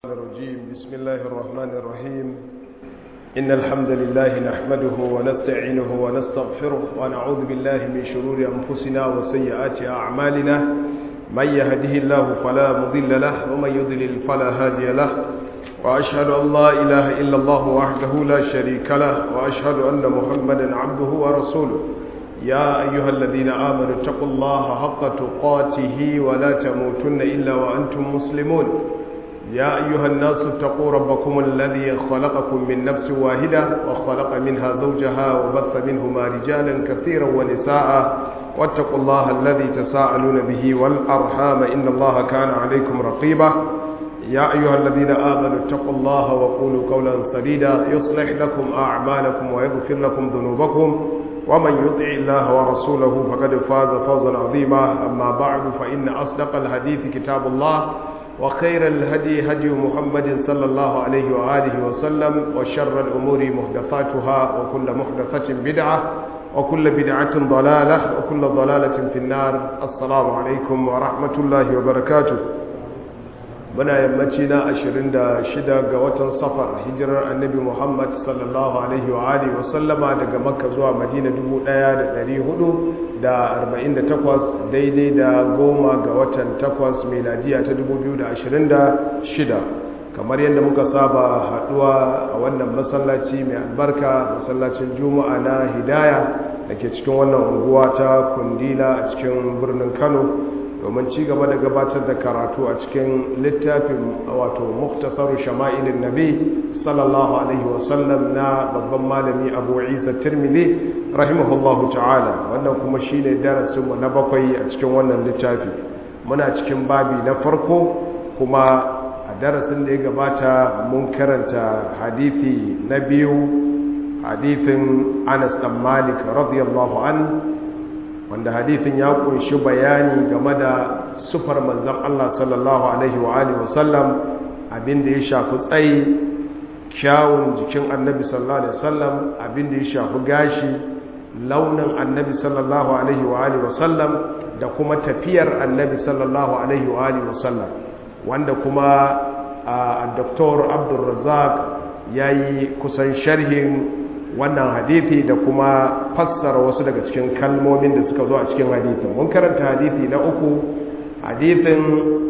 الرجيم بسم الله الرحمن الرحيم إن الحمد لله نحمده ونستعينه ونستغفره ونعوذ بالله من شرور أنفسنا وسيئات أعمالنا من يهده الله فلا مضل له ومن يضلل فلا هادي له وأشهد أن لا إله إلا الله وحده لا شريك له وأشهد أن محمدا عبده ورسوله يا أيها الذين آمنوا اتقوا الله حق تقاته ولا تموتن إلا وأنتم مسلمون يا أيها الناس اتقوا ربكم الذي خلقكم من نفس واحدة وخلق منها زوجها وبث منهما رجالا كثيرا ونساء واتقوا الله الذي تساءلون به والأرحام إن الله كان عليكم رقيبا يا أيها الذين آمنوا اتقوا الله وقولوا قولا سديدا يصلح لكم أعمالكم ويغفر لكم ذنوبكم ومن يطع الله ورسوله فقد فاز فوزا عظيما أما بعد فإن أصدق الحديث كتاب الله وخير الهدي هدي محمد صلى الله عليه وآله وسلم وشر الأمور محدثاتها وكل محدثة بدعة وكل بدعة ضلالة وكل ضلالة في النار السلام عليكم ورحمة الله وبركاته muna yammaci na 26 ga watan safar hijirar annabi muhammad sallallahu alaihi wa alihi wa sallama daga makka zuwa madina 1448 daidai da goma ga watan 8 meladiya ta 2026 kamar yadda muka saba haduwa a wannan masallaci mai albarka masallacin juma'a na hidaya da ke cikin wannan unguwa ta kundila a cikin birnin kano domin ci gaba da gabatar da karatu a cikin littafin wato muktasaru shama'ilin nabi sallallahu alaihi wasallam na babban malami abu isa tirmidhi rahimahullahu ta'ala wannan kuma shine darasinmu na bakwai a cikin wannan littafi muna cikin babi na farko kuma a darasin da ya gabata mun karanta hadithi na biyu hadithin anas dan malik radiyallahu an wanda hadithin ya kunshi bayani game da sufar manzan Allah sallallahu Alaihi wa Alihi wasallam abinda ya shafi tsayi kyawun jikin annabi sallallahu Alaihi wasallam abinda ya shafi gashi launin annabi sallallahu Alaihi wa Alihi wasallam da kuma tafiyar annabi sallallahu Alaihi wa Alihi wasallam wanda kuma a Dr. Abdulrazak ya yi kusan sharhin wannan hadithi da kuma fassara wasu daga cikin kalmomin da suka zo a cikin hadithin mun karanta hadithi na uku hadithin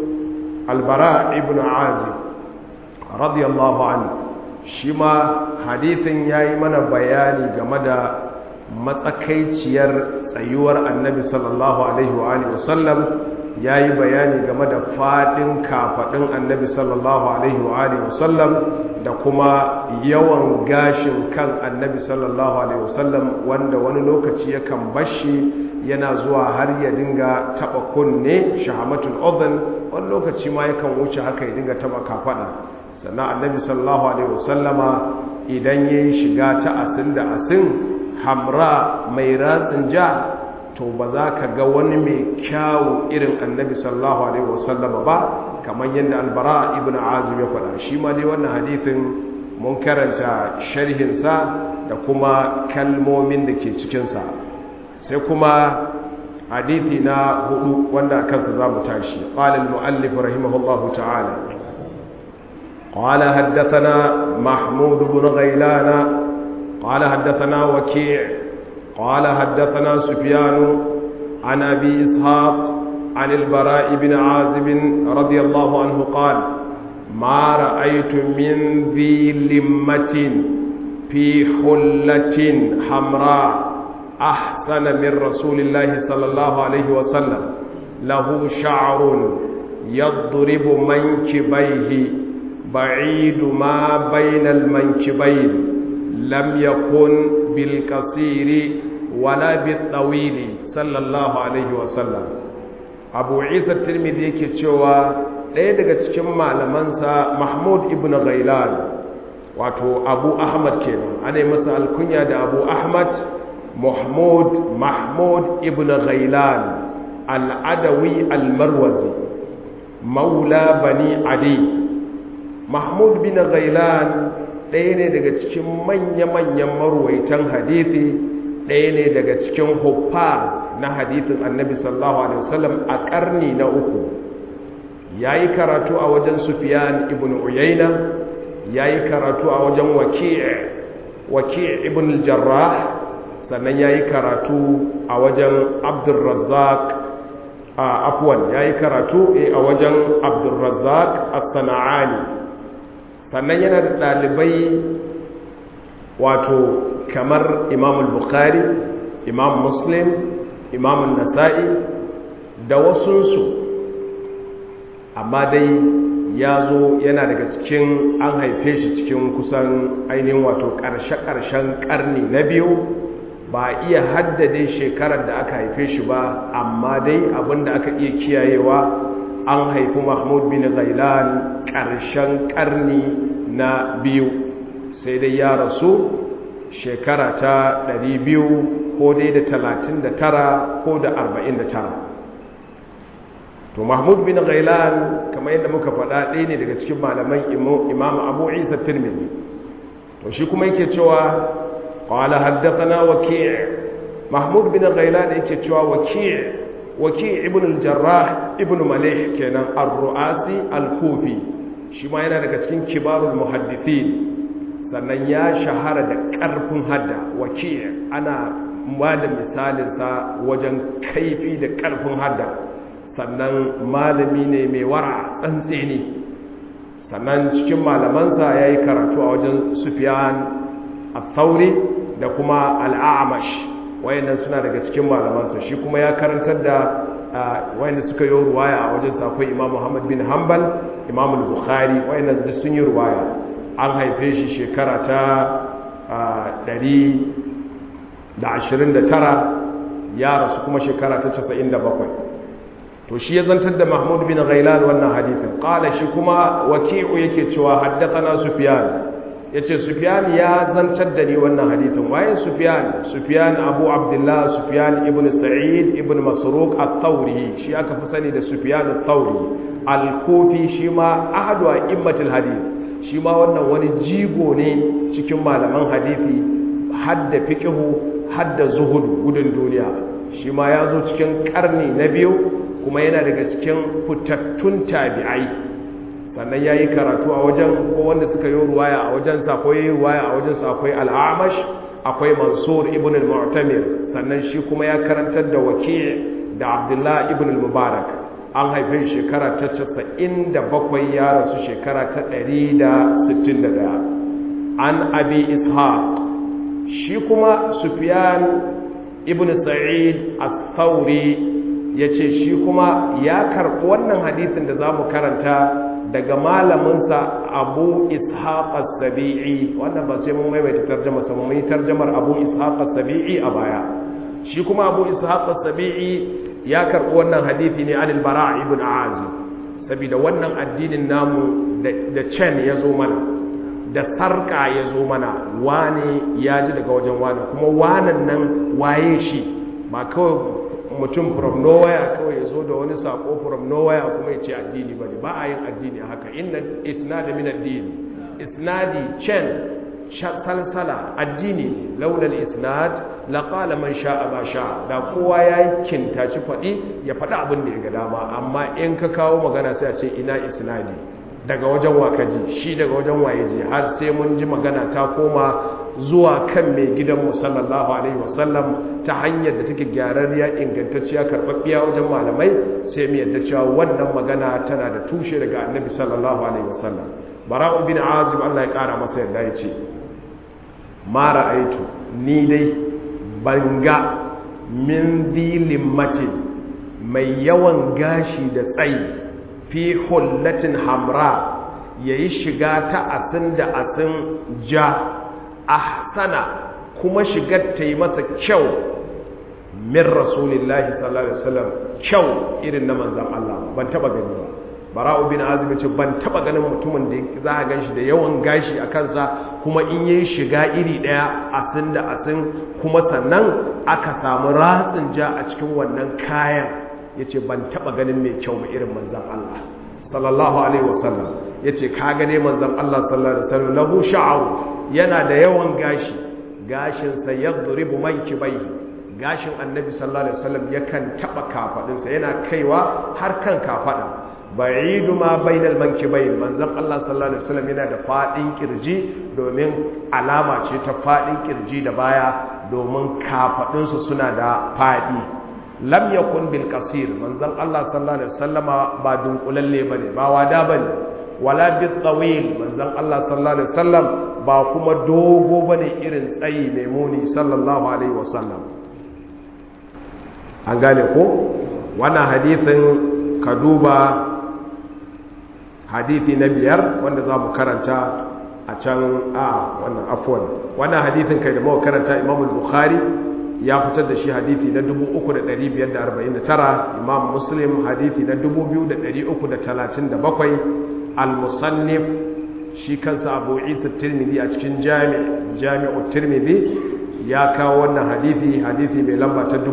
albara ibn azib radiyallahu anhu shi ma hadithin ya yi mana bayani game da matsakaiciyar tsayuwar annabi sallallahu alaihi wa alihi wasallam ya yi bayani game da faɗin kafaɗin annabi sallallahu alaihi wa alihi wasallam da kuma yawan gashin kan annabi sallallahu alaihi wasallam wanda wani lokaci yakan bashi yana zuwa har ya dinga taba kunne shahamatul udhun wani lokaci ma yakan wuce haka ya dinga taba kafada sannan annabi sallallahu alaihi wasallama idan yayi shiga ta asin da asin hamra mai ratsin ja to ba za ka ga wani mai kyawu irin annabi sallallahu alaihi wasallama ba kamar yadda albara ibn azim ya faɗa shi ma dai wannan hadithin mun karanta sharhinsa da kuma kalmomin da ke cikinsa sai kuma hadithi na hudu wanda a kansa za mu tashi ƙalin mu'allif rahimahullahu ta'ala قال حدثنا محمود بن غيلان قال حدثنا وكيع قال حدثنا سفيان عن أبي إسحاق عن البراء بن عازب رضي الله عنه قال ما رأيت من ذي لمة في حلة حمراء أحسن من رسول الله صلى الله عليه وسلم له شعر يضرب منكبيه بعيد ما بين المنكبين لم يكن بالقصير ولا بالطويل صلى الله عليه وسلم abu isa tirmidhi yake cewa ɗaya daga cikin malamansa mahmud ibn ghailan wato abu ahmad kenan ana yi masa alkunya da abu ahmad mahmud mahmud ibn ghailan al'adawi almarwazi maula bani adi mahmud bin ghailan ɗaya ne daga cikin manya-manyan marwaitan hadithi ɗaya ne daga cikin huffa na hadithin annabi sallallahu alaihi wasallam a ƙarni na uku yayi karatu a wajen sufyan ibn uyayna yayi karatu a wajen waki' waki' ibn al-jarrah sannan yayi karatu a wajen abdurrazzaq a afwan yayi karatu a wajen abdurrazzaq as-sana'ani sannan yana da dalibai wato kamar imam al-bukhari imam muslim imam nasa'i da wasunsu amma dai ya zo yana daga cikin an haife shi cikin kusan ainihin wato ƙarshe-ƙarshen ƙarni na biyu ba iya haddade shekarar da aka haife shi ba amma dai abinda aka iya kiyayewa an haifi mahmud bin zailan ƙarshen ƙarni na biyu sai dai ya rasu shekara ta 200 ko dai da 39 ko da 49 to mahmud bin ghailan kamar yadda muka faɗa ɗaya ne daga cikin malaman imam abu isa tirmidhi to shi kuma yake cewa qala haddathana waki' mahmud bin ghailan yake cewa waki' waki' ibn al-jarrah ibn malih kenan ar-ru'asi al-kufi shi ma yana daga cikin kibarul muhaddithin sannan ya shahara da ƙarfin hadda waki' ana ba da misalinsa wajen kaifi da ƙarfin hadda sannan malami ne mai wara tsantse ne sannan cikin malamansa ya yi karatu a wajen sufiyan al-thauri da kuma al'amash wayannan suna daga cikin malamansa shi kuma ya karantar da wayanda suka yi ruwaya a wajen akwai imam muhammad bin hanbal imam al-bukhari wayannan duk sun yi ruwaya an haife shi shekara ta 129 ya rasu kuma shekara ta 97 to shi ya zantar da mahmud bin ghailan wannan hadithin qala shi kuma waki'u yake cewa haddathana sufyan yace sufyan ya zantar da ni wannan hadithin waye sufyan sufyan abu abdullah sufyan ibn sa'id ibn masruq at-thawri shi aka fi sani da sufyan at-thawri al-kufi shi ma ahadu a'immatul hadith shi ma wannan wani jigo ne cikin malaman hadithi hadda fiqhu hadda zuhudu gudun duniya shi ma ya zo cikin karni na biyu kuma yana daga cikin fitattun tabi'ai sannan ya yi karatu a wajen ko wanda suka yi ruwaya a wajensa ko yi ruwaya a wajensa akwai al'amash akwai mansur ibn al-mu'tamir sannan shi kuma ya karantar da waki' da abdullah ibn al-mubarak an haife shekara ta 97 ya rasu shekara ta 161 an abi ishaq shi kuma sufyan ibn sa'id as-thawri ya ce shi kuma ya karɓi wannan hadithin da za mu karanta daga malaminsa abu ishaq as-sabi'i wannan ba sai mun maimaita tarjama sa mun yi tarjamar abu ishaq as-sabi'i a baya shi kuma abu ishaq as-sabi'i ya karɓi wannan hadithi ne anil bara ibn azib saboda wannan addinin namu da can ya zo mana da sarka ya zo mana wane ya ji daga wajen wane kuma wanan nan waye shi ba kawai mutum from nowhere kawai ya zo da wani sako from nowhere kuma ya ce addini ba ne ba a yin addini haka inna isnadi min addini isnadi chen salsala addini launar isnad laƙala man sha'a ba sha da kowa ya yi kintaci faɗi ya faɗi abin da ya ga dama amma in ka kawo magana sai a ce ina isnadi daga wajen wakaji shi daga wajen waye je har sai mun ji magana ta koma zuwa kan mai gidanmu sallallahu alaihi wasallam ta hanyar da take gyararriya ingantacciya karɓaɓɓiya wajen malamai sai mu yadda cewa wannan magana tana da tushe daga annabi sallallahu alaihi wasallam bara'u bin azim Allah ya ƙara masa yadda ya ce ma ra'aitu ni dai banga min zilin mace mai yawan gashi da tsayi fi hullatin hamra yayi shiga ta asin da asin ja ahsana kuma shigar ta yi masa kyau min rasulillahi sallallahu alaihi wasallam kyau irin na manzon Allah ban taba gani ba bara'u bin azib ce ban taba ganin mutumin da za a ganshi da yawan gashi a kansa kuma in yayi shiga iri daya asin da asin kuma sannan aka samu ratsin ja a cikin wannan kayan yace ban taba ganin mai kyau ba irin manzon Allah sallallahu alaihi wasallam yace ka gane manzon Allah sallallahu alaihi wasallam lahu sha'ru yana da yawan gashi gashinsa ya duribu mankibai gashin annabi sallallahu alaihi wasallam yakan taba kafadinsa yana kaiwa har kan kafada ba'idu ma bainal mankibain manzon Allah sallallahu alaihi wasallam yana da fadin kirji domin alama ce ta fadin kirji da baya domin kafadun su suna da fadi lam yakun bil qasir manzon Allah sallallahu alaihi wasallama ba dunkulalle bane ba wada bane wala bil tawil manzon Allah sallallahu alaihi wasallam ba kuma dogo bane irin tsayi mai muni sallallahu alaihi wasallam an gane ko wannan hadithin ka duba hadithi na biyar wanda za mu karanta a can a wannan afuwan wannan hadithin kai da muka karanta imamul bukhari ya fitar da shi hadithi na 3549 imam muslim hadithi na 2337 al-musannif shi kansa abu isa tirmidhi a cikin jami'u tirmidhi ya kawo wannan hadithi hadithi mai lamba ta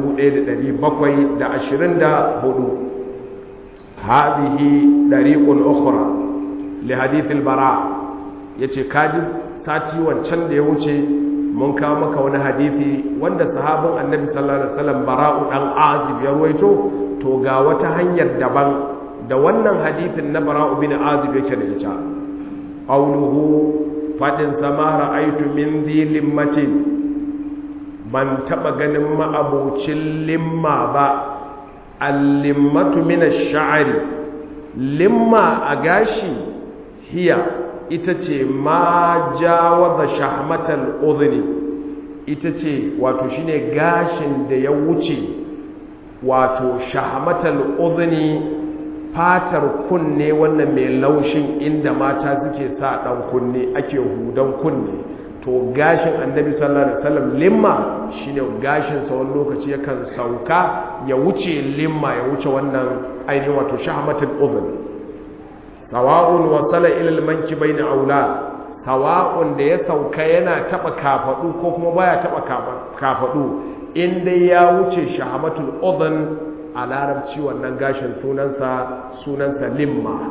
1724 hadihi dariqun ukhra li hadith al-bara yace kaji sati wancan da ya wuce mun kawo maka wani hadithi wanda sahabin annabi sallallahu alaihi wasallam bara'u dan azib ya ruwaito to ga wata hanyar daban da wannan hadithin na bara'u bin azib yake da ita qawluhu fadin sama ra'aytu min dhilin matin ban taba ganin ma'abucin limma ba al-limmatu min ash-sha'ri limma a gashi hiya ita ce ma jawaza shahmatal udhni ita ce wato shine gashin da ya wuce wato shahmatal udhni fatar kunne wannan mai laushin inda mata suke sa dan kunne ake hudan kunne to gashin annabi sallallahu alaihi wasallam limma shine gashin sa wani lokaci yakan sauka ya wuce limma ya wuce wannan ainihin wato shahmatul udhn sawa'un wasala ila al-mankibayn aula sawa'un da ya sauka yana taba kafadu ko kuma baya taba kafadu in dai ya wuce shahmatul udhn a larabci wannan gashin sunansa sunansa limma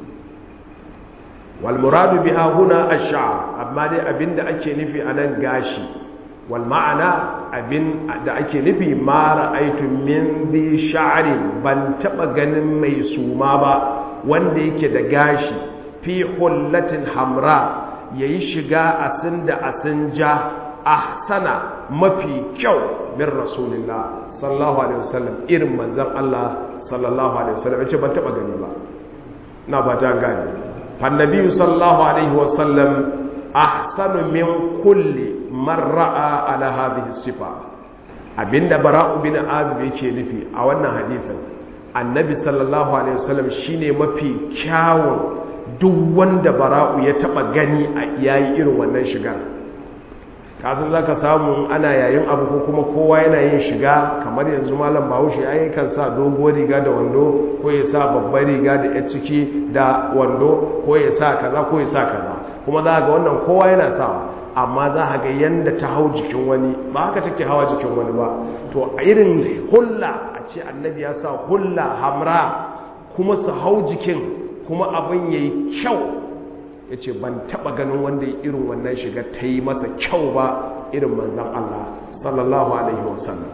wal muradu biha huna ash-sha'r amma dai abinda ake nufi anan gashi wal ma'ana abin da ake nufi ma ra'aytu min bi sha'rin ban taba ganin mai suma ba wanda yake da gashi fi hullatin hamra yayi shiga asin da asin ja ahsana mafi kyau min rasulillah sallallahu alaihi wasallam irin manzon Allah sallallahu alaihi wasallam yace ban taba gani ba na ba ta gani fannabi sallallahu alaihi wasallam ahsanu min kulli man ra'a ala hadhihi sifa abinda bara'u bin azib yake nufi a wannan hadisin annabi sallallahu alaihi wasallam shine mafi kyawun duk wanda bara'u ya taba gani a yayi irin wannan shigar kasan za ka samu ana yayin abu ko kuma kowa yana yin shiga kamar yanzu malam bahaushe ya kan sa doguwar riga da wando ko ya sa babbar riga da ya ciki da wando ko ya sa kaza ko ya sa kaza kuma za ga wannan kowa yana sawa amma za a ga yanda ta hau jikin wani ba haka take hawa jikin wani ba to a irin hulla a ce annabi ya sa hulla hamra kuma su hau jikin kuma abin ya yi kyau ya ce ban taɓa ganin wanda irin wannan shiga ta yi masa kyau ba irin manzan Allah sallallahu Alaihi wasallam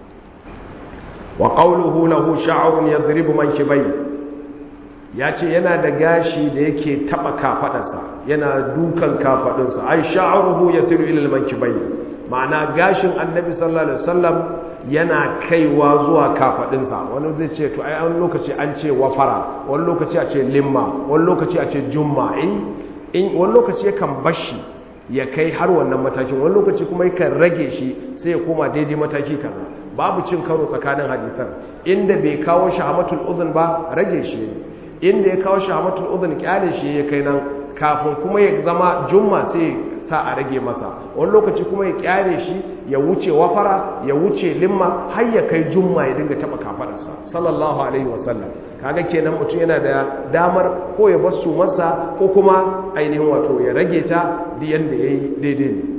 wa ƙauluhu lahu sha'arun ya ziribu man kibai ya ce yana da gashi da yake taɓa kafaɗarsa yana dukan kafaɗinsa ai sha'aruhu ya siru ilil man kibai ma'ana gashin annabi sallallahu Alaihi wasallam yana kaiwa zuwa kafaɗinsa wani zai ce to ai an lokaci an ce wafara wani lokaci a ce limma wani lokaci a ce jumma in wani lokaci yakan bashi ya kai har wannan matakin wani lokaci kuma yakan rage shi sai ya koma daidai mataki kaza babu cin karo tsakanin hadisan inda bai kawo shahamatul udhun ba rage shi inda ya kawo shahamatul udhun kyale shi ya kai nan kafin kuma ya zama jumma sai sa a rage masa wani lokaci kuma ya kyare shi ya wuce wafara ya wuce limma har ya kai jumma ya dinga taba kafadarsa sallallahu alaihi wasallam kaga kenan mutum yana da damar ko ya bar su masa ko kuma ainihin wato ya rage ta da yanda yayi daidai ne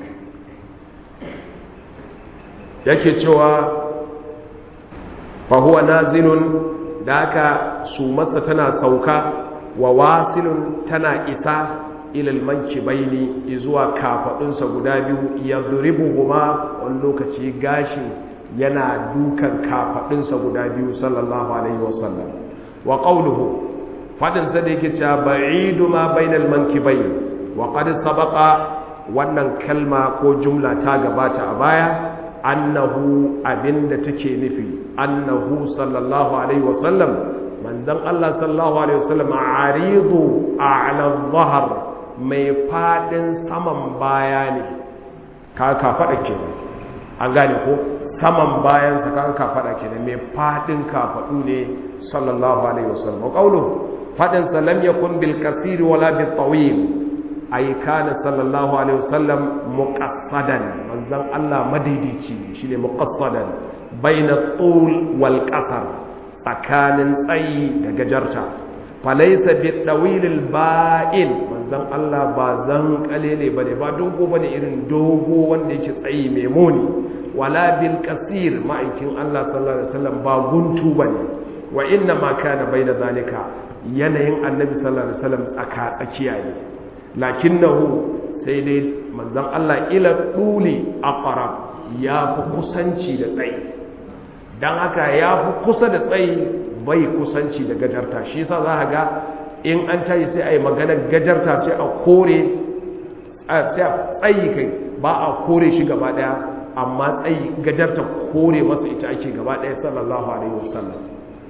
yake cewa fa huwa nazilun da haka su masa tana sauka wa wasilun tana isa ilal mankibaini zuwa kafadunsa guda biyu ya duribuhuma wani lokaci gashin yana dukan kafadunsa guda biyu sallallahu alaihi wasallam wa qawluhu fadin sa da yake cewa ba'idu ma bainal mankibai wa qad sabaqa wannan kalma ko jumla ta gabata a baya annahu abinda take nufi annahu sallallahu alaihi wasallam manzon Allah sallallahu alaihi wasallam aridu a'la dhahar mai fadin saman baya ne ka ka fada kenan an gane ko saman bayan sa ka ka fada kenan mai fadin kafadu ne sallallahu alaihi wasallam qawlu fadin sa lam yakun bil kasir wala bil tawil ay kana sallallahu alaihi wasallam muqassadan manzon Allah madaidaici shine muqassadan baina tul wal qasar tsakanin tsayi da gajarta falaisa bi dawilil ba'in manzon Allah ba zan kalele bane ba dogo bane irin dogo wanda yake tsayi mai muni wala bil qasir ma'aikin Allah sallallahu alaihi wasallam ba guntu bane wa inna ma kana baina zalika yanayin annabi sallallahu alaihi wasallam tsaka tsakiya ne lakinnahu sai dai manzon Allah ila duli aqrab ya fi kusanci da tsayi dan haka ya fi kusa da tsayi bai kusanci da gajarta shi yasa za ga in an tayi sai a yi maganar gajarta sai a kore sai a tsayi kai ba a kore shi gaba daya amma tsayi gajarta kore masa ita ake gaba daya sallallahu alaihi wasallam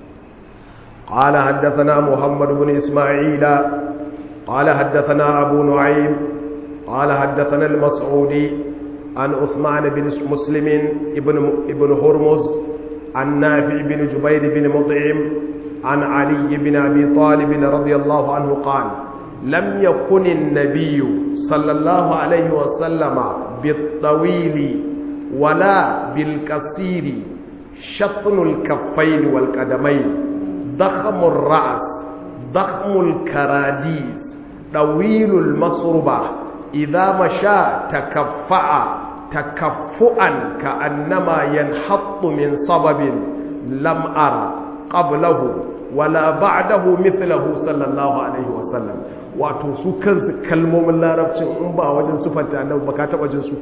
قال حدثنا محمد بن إسماعيل قال حدثنا أبو نعيم قال حدثنا المسعودي عن عثمان بن مسلم ابن ابن هرمز عن نافع بن جبير بن مطعم عن علي بن أبي طالب رضي الله عنه قال لم يكن النبي صلى الله عليه وسلم بالطويل ولا بالقصير شطن الكفين والقدمين ضخم الرأس ضخم الكراديس طويل المصربة إذا مشى تكفأ تكفؤا كأنما ينحط من صبب لم أرى قبله ولا بعده مثله صلى الله عليه وسلم wato su kansu kalmomin larabcin in ba wajen sufanta annabi ba ka taba jin su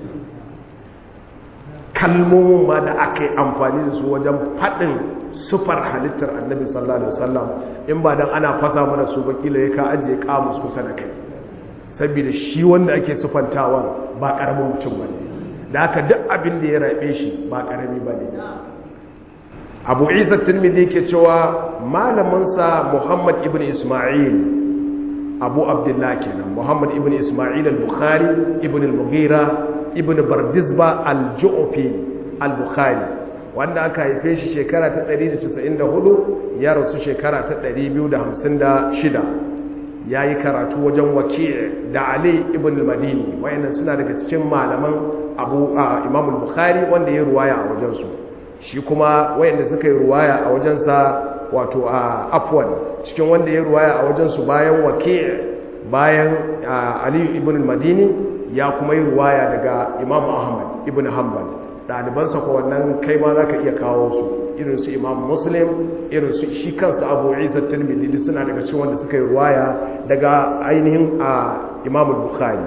kalmomin ma da aka yi amfani da su wajen faɗin sufar halittar annabi sallallahu alaihi wasallam in ba dan ana fasa mana su ba kila ya ka ajiye kamus kusa da kai saboda shi wanda ake sufantawa ba karamin mutum bane da haka duk abin da ya rabe shi ba karami bane abu isa tirmidhi ke cewa malaminsa muhammad ibn isma'il abu abdullah kenan muhammad ibn isma'il al-bukhari ibn al-mughira ibn bardizba al-ju'fi al-bukhari wanda aka haife shi shekara ta 194 ya rasu shekara ta 256 ya yi karatu wajen waki da ali ibn al-madini wayannan suna daga cikin malaman abu imam al-bukhari wanda ya ruwaya a wajensu shi kuma wayanda suka yi ruwaya a wajensa wato a afwan cikin wanda ya ruwaya a wajensu bayan waki bayan ali ibn al-madini ya kuma yi ruwaya daga imam ahmad ibn hanbal ɗalibansa ko wannan kai ma za ka iya kawo su irin su imam muslim irin su shi kansu abu isa tirmidhi suna daga cikin wanda suka yi ruwaya daga ainihin a imam bukhari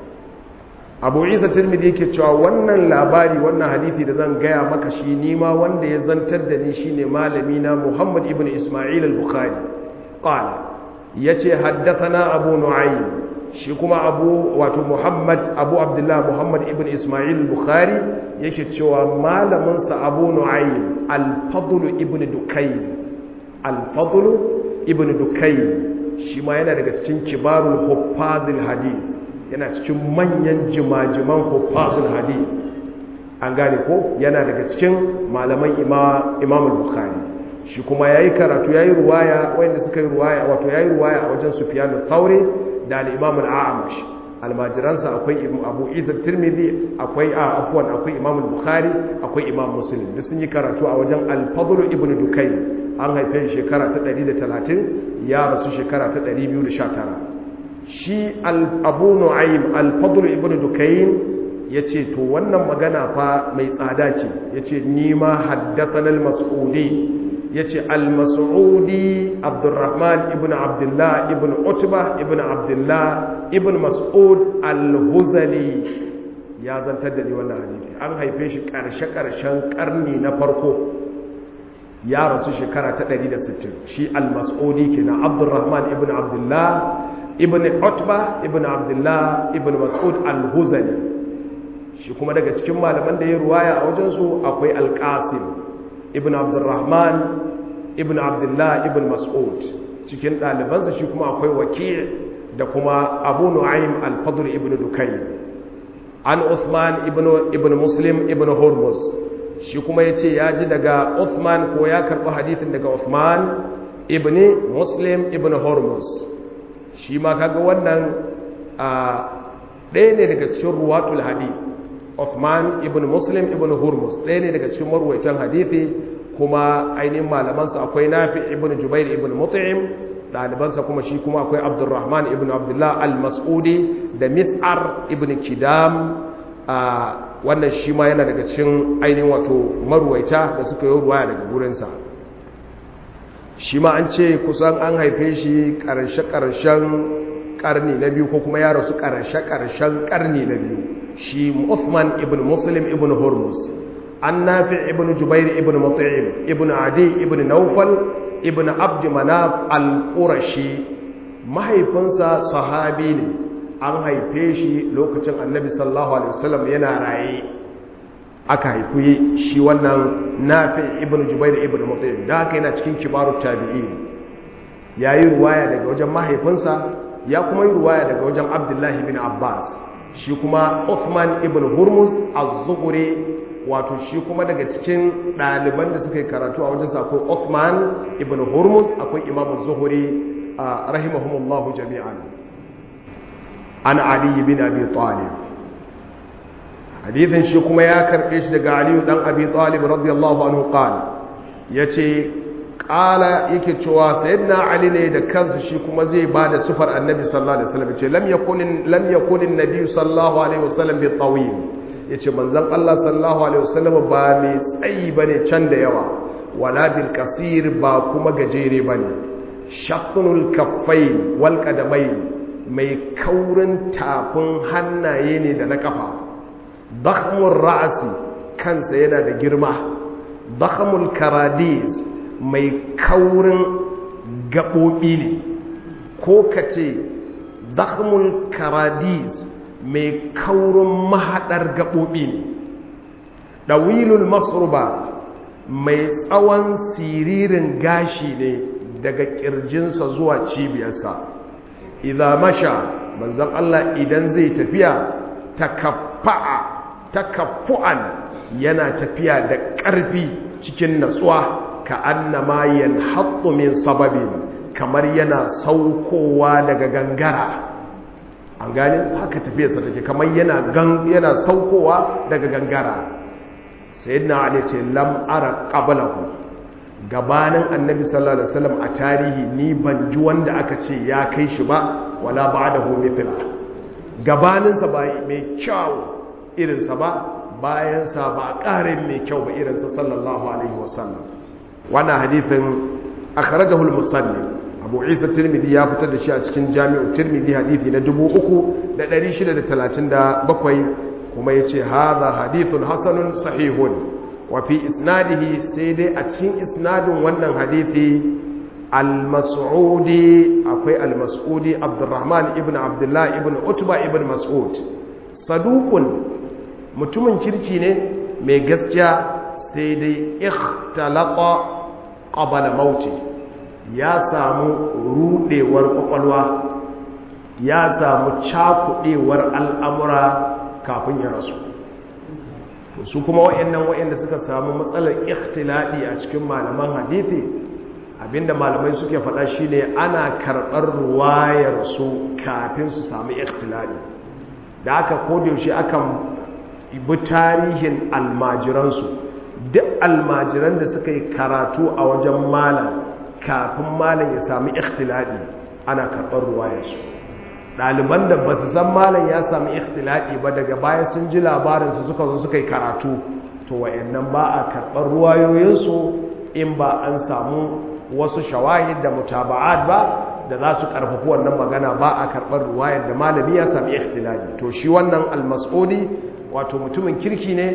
abu isa tirmidhi yake cewa wannan labari wannan hadithi da zan gaya maka shi nima wanda ya zantar da ni shine malami na muhammad ibn isma'il al-bukhari qala yace haddathana abu nu'aym shi kuma abu wato muhammad abu abdullah muhammad ibn isma'il bukhari yake cewa malaminsa abu nu'aym al-fadl ibn dukayn al-fadl ibn dukayn shi ma yana daga cikin kibarul huffazil hadith yana cikin manyan jimajiman huffazil hadith an gane ko yana daga cikin malaman imam al-bukhari shi kuma yayi karatu yayi ruwaya wanda suka yi ruwaya wato yayi ruwaya a wajen sufyan al-thawri da al-imam al-a'mash almajiransa akwai abu isa tirmidhi akwai a afwan akwai imam al-bukhari akwai imam muslim duk sun yi karatu a wajen al-fadl ibn dukay an haife shi shekara ta 130 ya rasu shekara ta 219 shi abu nu'aym al-fadl ibn dukay yace to wannan magana fa mai tsada ce yace ni ma haddathana al-mas'udi yace al-mas'udi abdurrahman ibn abdullah ibn utba ibn abdullah ibn mas'ud al-huzali ya zantar da ni wannan hadisi an haife shi karshe karshen karni na farko ya rasu shekara ta 160 shi al-mas'udi kenan abdurrahman ibn abdullah ibn utba ibn abdullah ibn mas'ud al-huzali shi kuma daga cikin malaman da ya ruwaya a wajensu akwai al-qasim ibn abdurrahman ibn abdullah ibn mas'ud cikin ɗalibansa shi kuma akwai waki' da kuma abu nu'aym al-fadl ibn dukay an uthman ibn ibn muslim ibn hurmuz shi kuma yace ya ji daga uthman ko ya karɓi hadithin daga uthman ibn muslim ibn hurmuz shi ma kaga wannan a ɗaya ne daga cikin ruwatul hadith uthman ibn muslim ibn hurmuz ɗaya ne daga cikin marwaitan hadithi kuma ainihin malamansa akwai nafi ibn jubair ibn mut'im ɗalibansa kuma shi kuma akwai abdurrahman ibn abdullah al-mas'udi da mis'ar ibn kidam wannan shi ma yana daga cikin ainihin wato marwaita da suka yi ruwaya daga gurinsa shi ma an ce kusan an haife shi ƙarshe-ƙarshen ƙarni na biyu ko kuma ya rasu ƙarshe-ƙarshen ƙarni na biyu shi Uthman ibn Muslim ibn Hormuz an nafi ibn Jubair ibn Mut'im ibn Adi ibn Naufal ibn Abd Manaf al-Qurashi mahaifinsa sahabi ne an haife shi lokacin Annabi sallallahu alaihi wasallam yana raye aka haifi shi wannan nafi ibn Jubair ibn Mut'im da haka yana cikin kibarut tabi'in yayi ruwaya daga wajen mahaifinsa ya kuma yi ruwaya daga wajen Abdullahi bin Abbas shi kuma Uthman ibn Hurmuz az-Zuhri wato shi kuma daga cikin ɗaliban da suka yi karatu a wajen akwai Uthman ibn Hurmuz akwai Imam az-Zuhri rahimahumullahu jami'an an Ali bin Abi Talib hadithin shi kuma ya karbe shi daga Ali dan Abi Talib radiyallahu anhu qala yace qala yake cewa sayyidina Ali ne da kansa shi kuma zai bada sifar annabi sallallahu alaihi wasallam yace lam yakun lam yakun an-nabi sallallahu alaihi wasallam bi tawil yace manzon Allah sallallahu alaihi wasallam ba mai tsayi bane can da yawa wala bil kasir ba kuma gajere bane shaqqul kaffain wal qadamain mai kaurin tafin hannaye ne da na kafa dakhmur ra'si kansa yana da girma dakhmul karadis mai kaurin gaɓoɓi ne ko ka ce dakhmul karadis mai kaurin mahaɗar gaɓoɓi ne ɗawilul masruba mai tsawon siririn gashi ne daga ƙirjinsa zuwa cibiyarsa idan masha manzan Allah idan zai tafiya takaffa'a takaffu'an yana tafiya da ƙarfi cikin natsuwa ka annama yanhattu min sababin kamar yana saukowa daga gangara an gane haka tafiyarsa take kamar yana gan yana saukowa daga gangara sayyidina ali ce lam ara qablahu gabanin annabi sallallahu alaihi wasallam a tarihi ni ban ji wanda aka ce ya kai shi ba wala ba'dahu mithla gabaninsa ba mai kyau irinsa ba bayansa ba ƙarin mai kyau ba irinsa sallallahu alaihi wasallam wannan hadithin akhrajahu al-musannif abu isa tirmidhi ya fitar da shi a cikin jami'u tirmidhi hadithi na 3637 kuma yace hadha hadithun hasanun sahihun wa fi isnadihi sai dai a cikin isnadin wannan hadithi al-mas'udi akwai al-mas'udi abdurrahman ibn abdullah ibn utba ibn mas'ud saduqun mutumin kirki ne mai gaskiya sai dai ikhtalata qabala mauti ya samu rudewar kwakwalwa ya samu cakudewar al'amura kafin ya rasu su kuma wa'annan wa'anda suka samu matsalar ikhtiladi a cikin malaman hadithi abinda malamai suke faɗa shine ana karɓar ruwayar su kafin su samu ikhtiladi da aka kodayaushe akan bi tarihin almajiransu duk almajiran da suka yi karatu a wajen malam kafin malam ya sami ikhtiladi ana karɓar ruwayarsu ɗaliban da ba su san malam ya sami ikhtiladi ba daga baya sun ji labarinsu suka zo suka yi karatu to wa'annan ba a karɓar ruwayoyinsu in ba an samu wasu shawahid da mutaba'at ba da za su karfafi wannan magana ba a karɓar ruwayar da malami ya sami ikhtiladi to shi wannan almas'udi wato mutumin kirki ne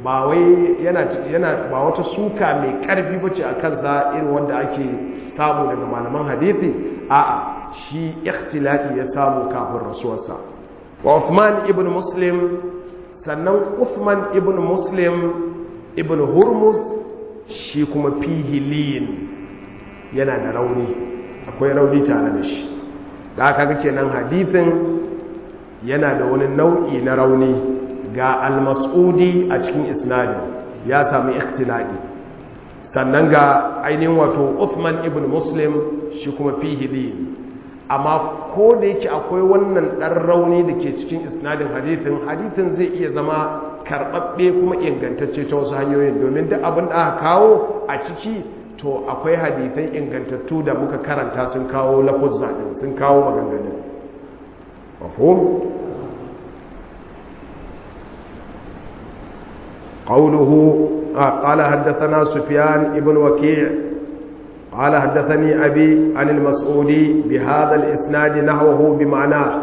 ba wai yana yana ba wata suka mai karfi bace a kansa irin wanda ake samu daga malaman hadisi a'a shi ikhtilati ya samu kafin rasuwarsa wa Uthman ibn Muslim sannan Uthman ibn Muslim ibn Hurmuz shi kuma fihi liyin yana da rauni akwai rauni tare da shi da aka ga kenan hadithin yana da wani nau'i na rauni ga al-mas'udi a cikin isnadin ya sami ikhtilali sannan ga ainihin wato Uthman ibn Muslim shi kuma fihi liyin amma ko da yake akwai wannan ɗan rauni da ke cikin isnadin hadithin hadithin zai iya zama karɓaɓɓe kuma ingantacce ta wasu hanyoyin domin duk abin da aka kawo a ciki to akwai hadithan ingantattu da muka karanta sun kawo lafuzza ɗin sun kawo maganganun mafhum قوله قال حدثنا سفيان ابن وكيع قال حدثني أبي عن المسعودي بهذا الإسناد نحوه بمعناه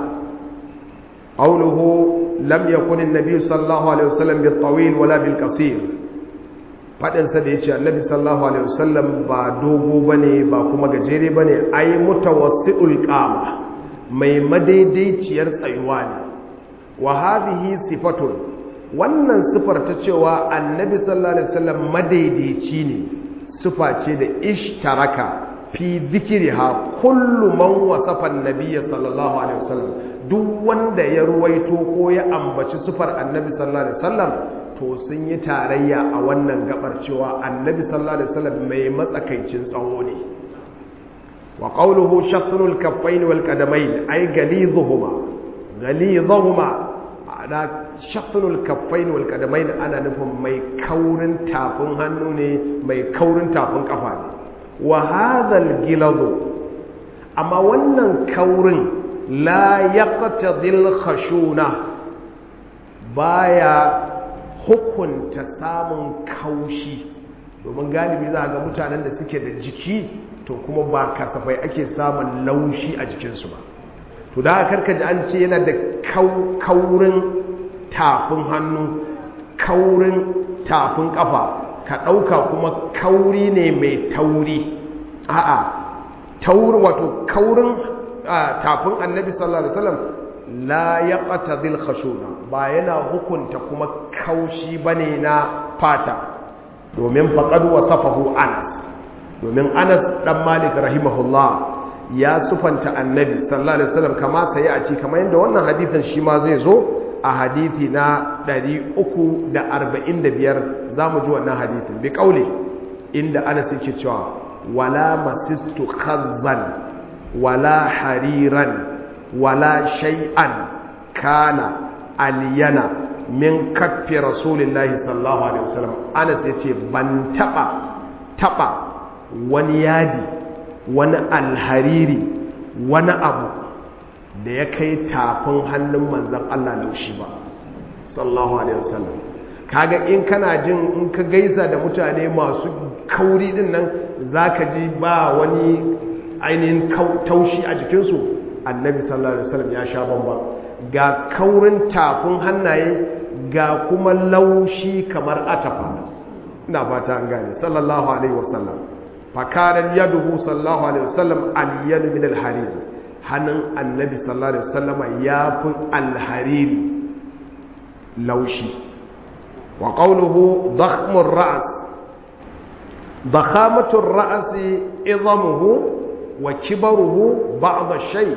قوله لم يكن النبي صلى الله عليه وسلم بالطويل ولا بالقصير faɗinsa da ya ce annabi sallallahu alaihi wasallam ba dogo ba ne ba kuma gajere ba ne ai mutawassi'ul qama mai madaidaiciyar tsayuwa ne wa hadhihi sifatun wannan sifar ta cewa annabi sallallahu alaihi wasallam madaidaici ne sifa ce da ishtaraka fi zikriha kullu man wasafa annabiyya sallallahu alaihi wasallam duk wanda ya ruwaito ko ya ambaci sifar annabi sallallahu alaihi wasallam to sun yi tarayya a wannan gabar cewa annabi sallallahu alaihi wasallam mai matsakaicin tsawo ne wa qawluhu shatnul kaffain wal qadamain ay galizuhuma galizuhuma ana shatnul kaffain wal qadamain ana nufin mai kaurin tafin hannu ne mai kaurin tafin kafa ne wa hadha al gilazu amma wannan kaurin la yaqtadil khashuna baya hukunta samun kaushi domin galibi za a ga mutanen da suke da jiki to kuma ba kasafai ake samun laushi a jikinsu ba to da aka karkaji an ce yana da kaurin tafin hannu kaurin tafin kafa ka ɗauka kuma kauri ne mai tauri a'a taurin wato kaurin tafin annabi sallallahu alaihi wasallam la ya ƙatadil khashuna ba yana hukunta kuma kaushi bane na fata domin faƙad wasafahu anas domin anas ɗan malik rahimahullah ya sufanta annabi sallallahu alaihi wasallam kama sai a ci kamar yadda wannan hadithin shi ma zai zo a hadithi na 345 za mu ji wannan hadithin bi ƙaule inda anas yake cewa wala masistu khazzan wala hariran wala shay'an kana aliyana min kaffi rasulillahi sallallahu alaihi wasallam Anas yace ban taba taba wani yadi wani alhariri wani abu da ya kai tafin hannun manzon Allah laushi ba sallallahu alaihi wasallam kaga in kana jin in ka gaisa da mutane masu kauri din nan zaka ji ba wani ainihin taushi a jikinsu annabi sallallahu alaihi wasallam ya sha bamban ga kaurin tafin hannaye ga kuma laushi kamar atafa ina fata an gane sallallahu alaihi wasallam fakaran yaduhu sallallahu alaihi wasallam aliyan min alharir hannun annabi sallallahu alaihi wasallam ya fi alhariri laushi wa qawluhu dakhmur ra's dakhamatur ra's idhamuhu wa kibaruhu ba'd shay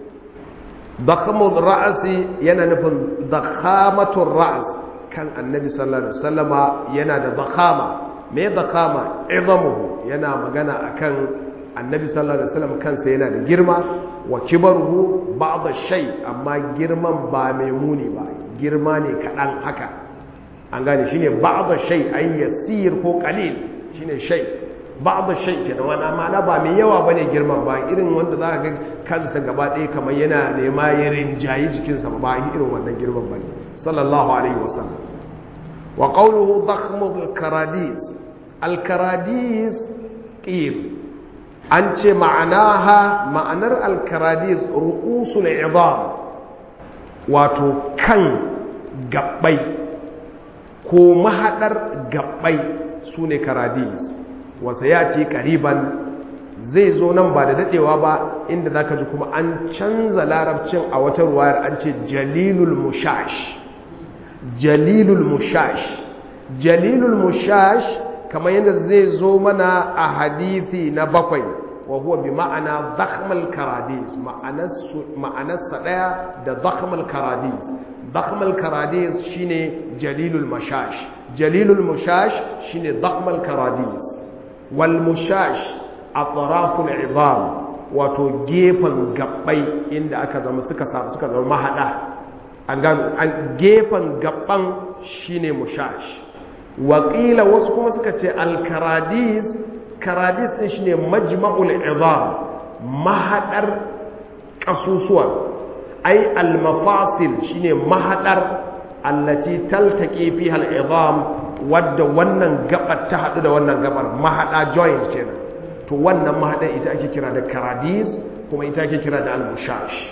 dakamul ra'asi yana nufin dakamatul ra'as kan annabi sallallahu alaihi wasallama yana da dakama me dakama izamuhu yana magana akan annabi sallallahu alaihi wasallam kansa yana da girma wa kibaruhu ba'd shay amma girman ba mai muni ba girma ne kadan haka an gane shine ba'd shay ay yasir ko qalil shine shay ba'd shay kenan wani ma'ana ba mai yawa bane girman ba irin wanda za ka ga kansa gaba ɗaya kamar yana nema ya rinjayi jikinsa ba irin wannan girman bane sallallahu alaihi wasallam wa qawluhu dakhmul karadis al karadis qib an ce ma'anaha ma'anar al karadis ru'usul idam wato kan gabbai ko mahadar gabbai sune karadis wasa ya ce kariban zai zo nan ba da dadewa ba inda zaka ji kuma an canza larabcin a wata ruwayar an ce jalilul mushash jalilul mushash jalilul mushash kamar yadda zai zo mana a hadithi na bakwai wa huwa bi ma'ana zakhmal karadis ma'anarsa daya da zakhmal karadis zakhmal karadis shine jalilul mushash jalilul mushash shine zakhmal karadis wal mushash atraful izam wato gefen gabbai inda aka zama suka suka zama mahada an gano an gefen gabban shine mushash waƙila wasu kuma suka ce alkaradis karadis ɗin shine majma'ul izam mahaɗar ƙasusuwan ai almafasil shine mahaɗar allati taltaqi fiha al-izam wadda wannan gabar ta haɗu da wannan gabar mahaɗa joint kenan to wannan mahaɗar ita ake kira da karadis kuma ita ake kira da al-mushash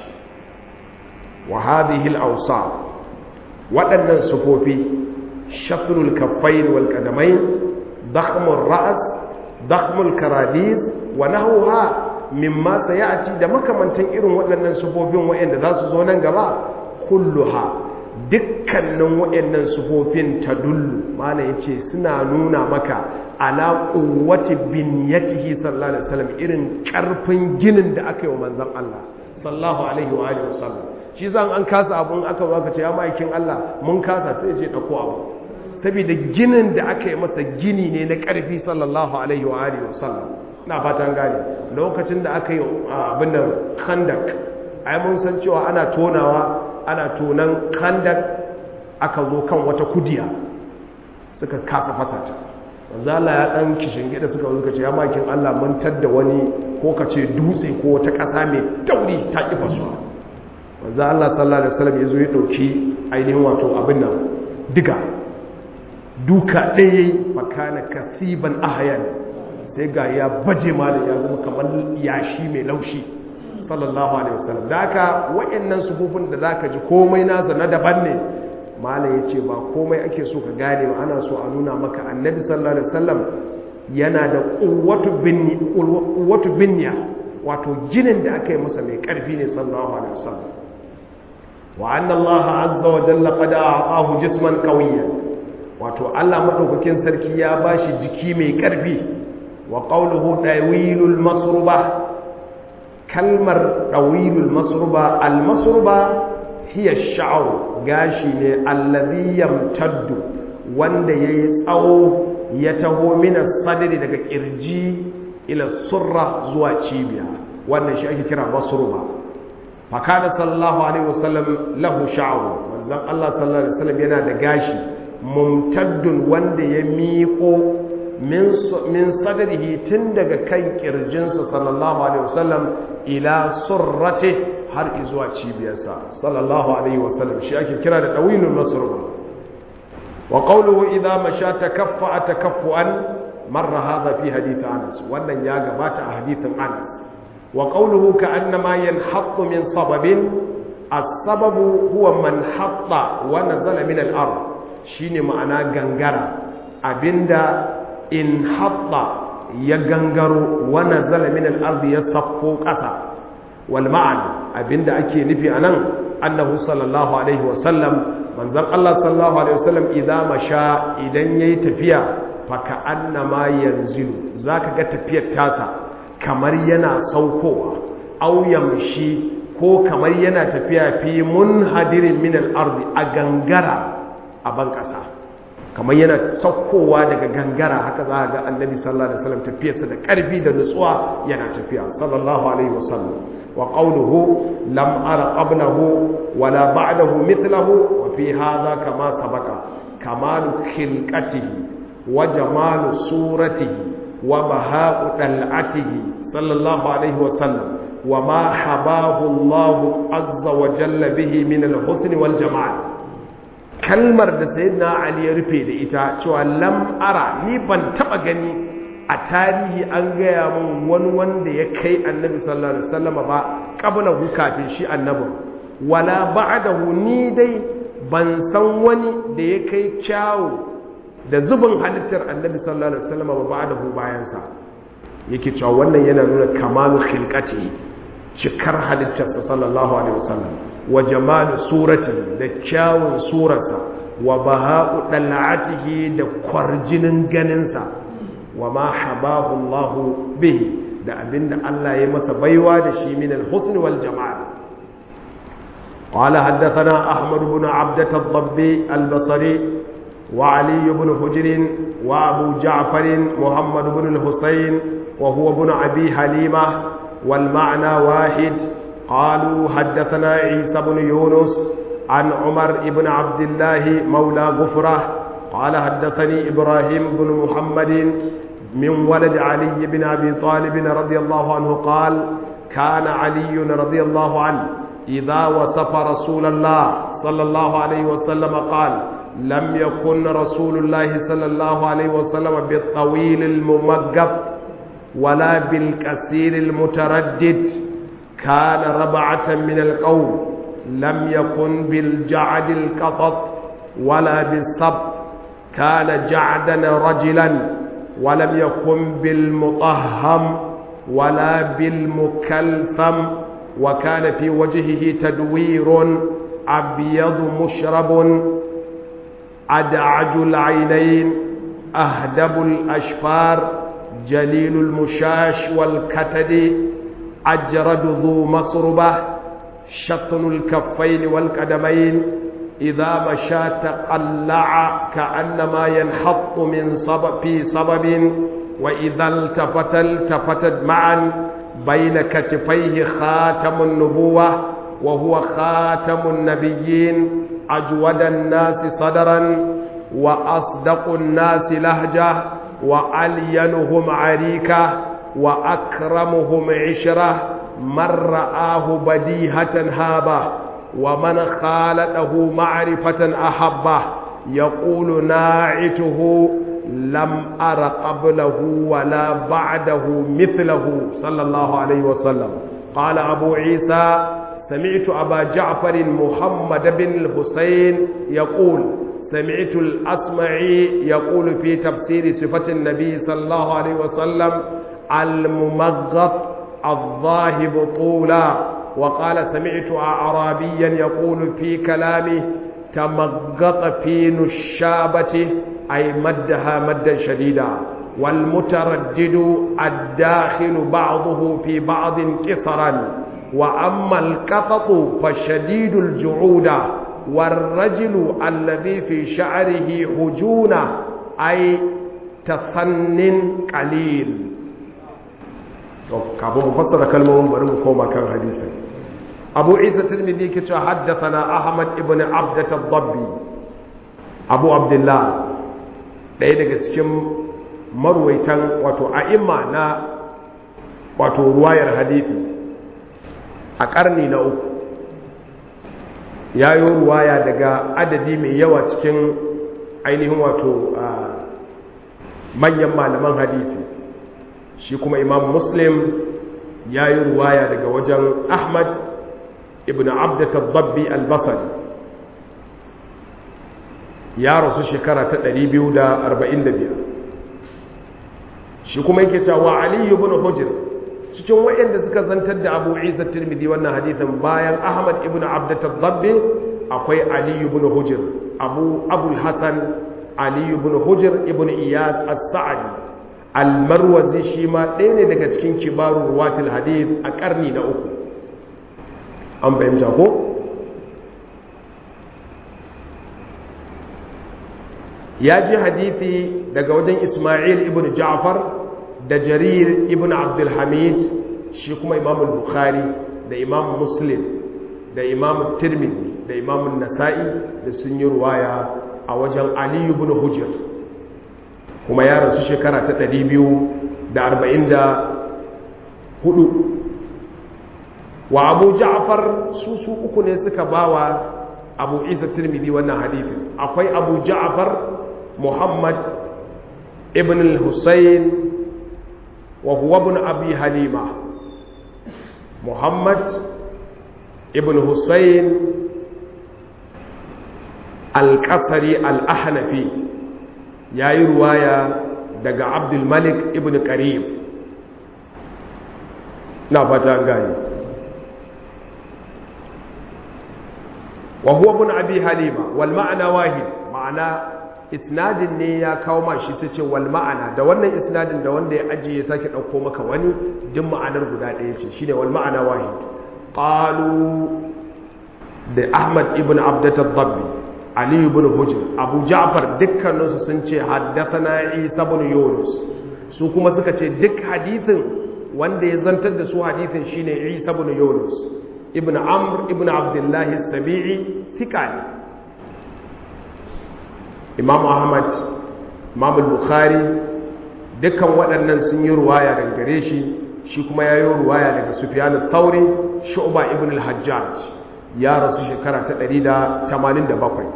wa hadhihi al-awsaf waɗannan sufofi شفر الكفين والقدمين ضخم الرأس ضخم الكراديس ونحوها مما سيأتي da makamantan irin waɗannan sufofin waɗanda za su zo nan gaba kulluha dukkanin waɗannan sufofin ta dullu mana yace suna nuna maka ala quwwati binyatihi sallallahu alaihi wasallam irin karfin ginin da aka yi wa manzon Allah sallallahu alaihi wa alihi wasallam shi zan an kasa abun aka zo aka ce ya ma'aikin Allah mun kasa sai ya ce dauko abu saboda ginin da aka yi masa gini ne na ƙarfi sallallahu alaihi wa alihi wasallam na fatan gane lokacin da aka yi abin da khandak ai mun san cewa ana tonawa ana tonan khandak aka zo kan wata kudiya suka kasa fasa ta wanzu Allah ya dan kishin gida suka zo ce ya makin Allah mun tadda wani ko ka ce dutse ko wata ƙasa mai tauri ta ki fasuwa wanzu Allah sallallahu alaihi wasallam ya zo ya dauki ainihin wato abin nan diga duka ɗaya makana kasiban ahayan sai ga ya baje malin ya zama kamar yashi mai laushi sallallahu alaihi wasallam da haka waɗannan sufufin da zaka ji komai nasa na daban ne malam ya ce ba komai ake so ka gane ba ana so a nuna maka annabi sallallahu alaihi wasallam yana da ƙuwatu binya wato ginin da aka yi masa mai ƙarfi ne sallallahu alaihi wasallam wa anna allaha azza wa jalla qad a'ahu jisman qawiyyan wato Allah maɗaukakin sarki ya ba shi jiki mai ƙarfi wa ƙaunuhu ɗawilul masruba kalmar ɗawilul masruba al-masruba hiya sha'ar gashi ne allazi yamtaddu wanda yayi tsawo ya taho mina sadri daga kirji ila surra zuwa cibiya wannan shi ake kira masruba fa kana sallallahu alaihi wasallam lahu sha'ru manzon Allah sallallahu alaihi wasallam yana da gashi mumtaddun wanda ya miƙo min sadrihi tun daga kan kirjinsa sallallahu alaihi wasallam ila surrati har zuwa cibiyarsa sallallahu alaihi wasallam shi ake kira da dawilul masruba wa qawluhu idha masha takaffa takaffuan marra hadha fi hadith Anas wannan ya gabata a hadithin Anas wa qawluhu ka'annama yanhattu min sababin as-sababu huwa man hatta wa nazala min al-ard shine ma'ana gangara abinda in hatta ya gangaro wa nazala min al-ard ya saffo ƙasa wal ma'an abinda ake nufi anan annahu sallallahu alaihi wasallam manzon Allah sallallahu alaihi wasallam idan masha idan yayi tafiya fa ka'annama yanzilu zaka ga tafiyar tasa kamar yana saukowa aw yamshi ko kamar yana tafiya fi munhadirin min al-ard a gangara a ban ƙasa kamar yana saukowa daga gangara haka za a ga annabi sallallahu alaihi wasallam tafiyarsa da ƙarfi da nutsuwa yana tafiya sallallahu alaihi wasallam wa qawluhu lam ara qablahu wala ba'dahu mithlahu wa fi hadha kama sabaka kamalu khilqatihi wa jamalu suratihi wa baha'u dal'atihi sallallahu alaihi wasallam wa ma habahu Allah azza wa jalla bihi min al-husn wal jamal kalmar da sayyidina ali ya rufe da ita cewa lam ara ni ban taba gani a tarihi an gaya mun wani wanda ya kai annabi sallallahu alaihi wasallam ba qablahu kafin shi annabin wala ba'dahu ni dai ban san wani da ya kai kyawu da zubin halittar annabi sallallahu alaihi wasallam ba ba'dahu bayan sa yake cewa wannan yana nuna kamalu khilqati cikar halittarsa sallallahu alaihi wasallam wa jamalu surati da kyawun surarsa wa baha'u dal'atihi da kwarjinin ganinsa wa ma habahu Allah bihi da abinda Allah ya masa baiwa da shi min al-husn wal jamal قال حدثنا أحمد بن عبدة الضبي البصري وعلي بن حجر وأبو جعفر محمد بن الحسين وهو ابن أبي حليمة والمعنى واحد قالوا حدثنا عيسى بن يونس عن عمر بن عبد الله مولى غفرة قال حدثني إبراهيم بن محمد من ولد علي بن أبي طالب رضي الله عنه قال كان علي رضي الله عنه إذا وصف رسول الله صلى الله عليه وسلم قال لم يكن رسول الله صلى الله عليه وسلم بالطويل الممقف ولا بالكثير المتردد كان ربعة من القوم لم يكن بالجعد القطط ولا بالسبط كان جعدا رجلا ولم يكن بالمطهم ولا بالمكلثم وكان في وجهه تدوير أبيض مشرب أدعج العينين أهدب الأشفار جليل المشاش والكتد أجرد ذو مصربة شطن الكفين والقدمين إذا مشى تقلع كأنما ينحط من صبب في صبب وإذا التفت التفتت معا بين كتفيه خاتم النبوة وهو خاتم النبيين أجود الناس صدرا وأصدق الناس لهجة وألينهم عريكة وأكرمهم عشرة من رآه بديهة هابة ومن خالته معرفة أحبه يقول ناعته لم أر قبله ولا بعده مثله صلى الله عليه وسلم قال أبو عيسى سمعت أبا جعفر محمد بن الحسين يقول سمعت الأسمعي يقول في تفسير صفة النبي صلى الله عليه وسلم الممغط الظاهب طولا وقال سمعت أعرابيا يقول في كلامه تمغط في نشابته أي مدها مدا شديدا والمتردد الداخل بعضه في بعض كسرا وأما القطط فشديد الجعودة والرجل الذي في شعره هجونة أي تثن قليل kafin mu fassara kalmomin bari mu koma kan hadisin abu isa tirmidhi ke cewa haddathana ahmad ibn abdat ad-dabbi abu abdullah ɗaya daga cikin marwaitan wato a'imma na wato ruwayar hadisi a ƙarni na uku ya yi ruwaya daga adadi mai yawa cikin ainihin wato manyan malaman hadisi shi kuma imam muslim ya yi ruwaya daga wajen ahmad ibn abdatar babbi albasari ya rasu shekara ta 245 shi kuma yake cewa aliyu ibn hujr cikin waɗanda suka zantar da abu isa tirmidhi wannan hadithin bayan ahmad ibn abdatar babbi akwai aliyu ibn hujr abu abul hasan aliyu ibn hujr ibn iyas as-sa'di almarwazi shi ma ɗaya ne daga cikin kibarun ruwatul hadith a ƙarni na uku an fahimta ko? ya ji hadithi daga wajen ismail ibn ja'far da jarir ibn abdulhamid shi kuma imam bukhari da imam muslim da imam tirmidhi da imam nasa'i da sun yi ruwaya a wajen ali ibn hujjar kuma ya rasu shekara ta ɗari biyu da arba'in da hudu wa abu ja'far su su uku ne suka bawa abu isa tirmidhi wannan hadithin akwai abu ja'far muhammad ibn al-husayn wa huwa ibn abi halima muhammad ibn husayn al-qasri al-ahnafi yayi ruwaya daga Abdul Malik ibn Qarib na fata gani wa huwa ibn abi halima wal ma'ana wahid ma'ana isnadin ne ya kawo ma shi sai ce wal ma'ana da wannan isnadin da wanda ya ajiye sake dauko maka wani duk ma'anar guda ɗaya ce shine wal ma'ana wahid qalu da ahmad ibn abdat ad-dabbi ali ibn hujr abu ja'far dukkaninsu sun ce haddathana isa ibn yunus su kuma suka ce duk hadithin wanda ya zantar da su hadithin shine isa ibn yunus ibn amr ibn abdullah as-sabi'i thiqani imam ahmad imam al-bukhari dukkan waɗannan sun yi ruwaya daga gare shi shi kuma ya yi ruwaya daga sufyan al-thawri shu'ba ibn al-hajjaj ya rasu shekara ta 187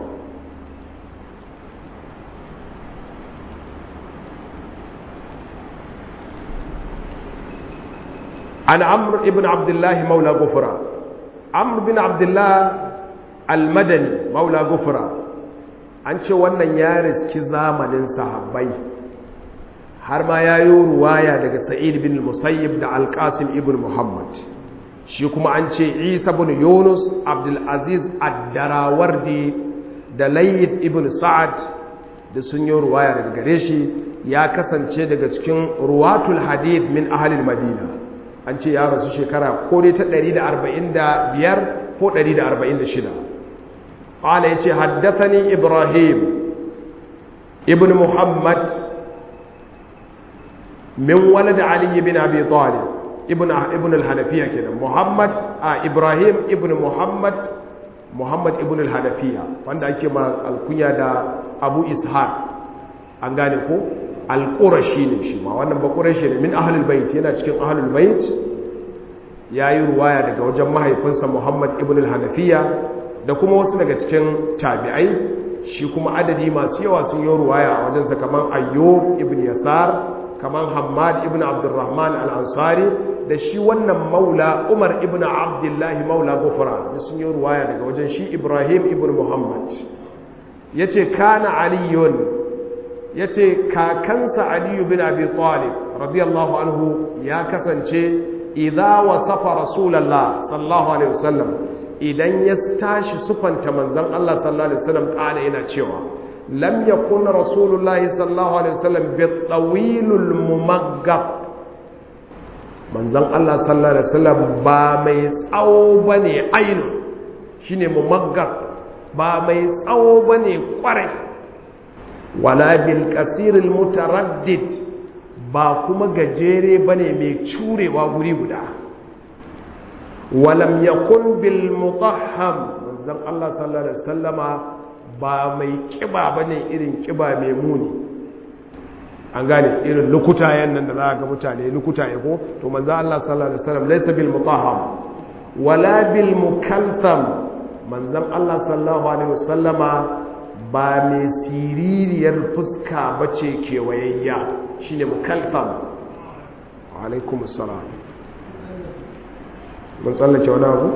عن عمرو بن عبد الله مولى غفرة عمرو بن عبد الله المدني مولى غفرة an ce wannan ya riski zamanin sahabbai har ma ya yi ruwaya daga sa'id bin musayyib da alƙasim ibn muhammad shi kuma an ce isa bin yunus abdulaziz addarawardi da layith ibn sa'ad da sun yi ruwaya daga gare shi ya kasance daga cikin ruwatul hadith min ahalil madina an ce ya rasu shekara ko dai ta 145 ko 146 قال يتي حدثني إبراهيم ابن محمد من ولد علي بن أبي طالب ابن ابن الحنفية كده محمد آه إبراهيم ابن محمد محمد ابن الحنفية وعند أكما الكنيا دا أبو إسحاق أنغاني كو القرشي ne shi ma wannan ba qurashi ne min ahlul bait yana cikin ahlul bait yayi ruwaya daga wajen mahaifinsa Muhammad ibn al-Hanafiya da kuma wasu daga cikin tabi'ai shi kuma adadi masu yawa sun yi ruwaya a wajensa kamar ayyub ibn yasar kamar hamad ibn abdurrahman al-ansari da shi wannan maula umar ibn abdullahi maula gufara da sun yi ruwaya daga wajen shi ibrahim ibn muhammad ya ce kana aliyun ya ce kakansa aliyu bin abi talib radiyallahu anhu ya kasance idha wasafa rasulallah sallallahu alaihi wasallam idan ya tashi sufanta manzon Allah sallallahu alaihi wasallam kana yana cewa lam yakun rasulullahi sallallahu alaihi wasallam bi tawilul mumaggab manzon Allah sallallahu alaihi wasallam ba mai tsawo bane ainu shine mumaggab ba mai tsawo bane kwarai wala bil kasiril mutaraddid ba kuma gajere bane mai curewa guri guda walam yakun bil mutahham manzon Allah sallallahu alaihi wasallama ba mai kiba bane irin kiba mai muni an gane irin lukutayen nan da za ga mutane lukutaye ko to manzon Allah sallallahu alaihi wasallam laysa bil mutahham wala bil mukaltham manzon Allah sallallahu alaihi wasallama ba mai siririyar fuska bace kewayayya shine mukaltham alaikum assalam mun tsallake wani abu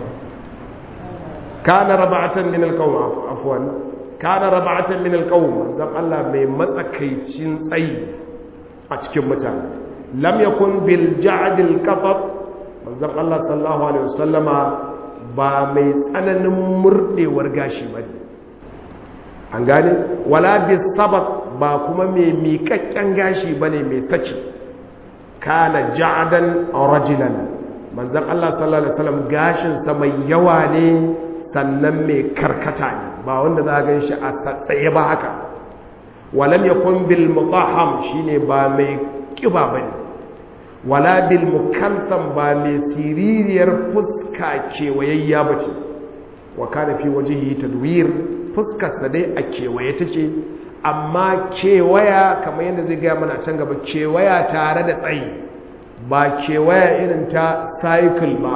kana raba'atan min alqawm afwan kana raba'atan min alqawm zan Allah mai matsakaicin tsayi a cikin mutane lam yakun bil ja'd al qatab manzon Allah sallallahu alaihi wasallama ba mai tsananin murdewar gashi bane an gane wala bis sabat ba kuma mai miƙaƙƙen gashi bane mai saki kana ja'dan rajulan manzan Allah sallallahu Alaihi wasallam gashinsa mai yawa ne sannan mai karkata ne ba wanda za a gan shi a tsaye ba haka walam ya bil mutaham shine ba mai kiba ba ne wala bil mukantan ba mai siririyar fuska kewayayya ba ce wa kana fi wajihi tadwir fuskarsa dai a kewaye take amma kewaya kamar yadda zai gaya mana can gaba kewaya tare da tsayi ba kewaya irin ta cycle ba